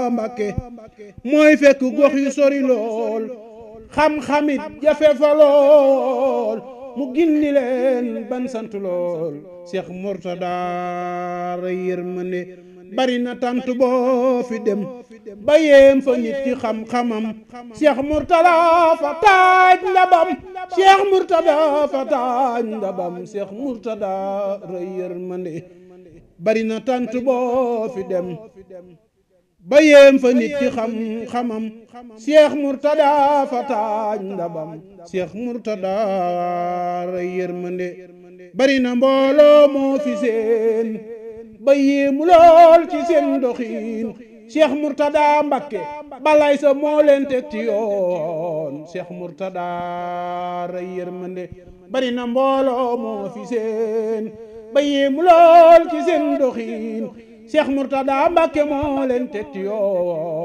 Mbàkke mooy fekk gox yu sori lool xam-xamit jafe fa lool mu gindi leen ban sant lool Cheikh Mourtada ray yërmande bari na tant boo fi dem ba yéem fa nit ci xam-xamam Cheikh Mourtada fa taaj ndabam Cheikh Mourtada fa taaj ndabam Cheikh Mourtada ray yërmande bari na tant boo fi dem ba yéem fa nit ci xam-xamam Cheikh Mourtada fa taaj ndabam Cheikh Mourtada ray yërmande bari na mbooloo moo fi seen ba yéemu lool ci seen doxiin Cheikh Mourtada Mbakke balay sa moo leen teg ci yoon Cheikh Mourtada ray yërmande bari na mbooloo moo fi seen ba yéemu lool ci seen doxiin Cheikh Mourtada Mbakke moo leen teg ci yoon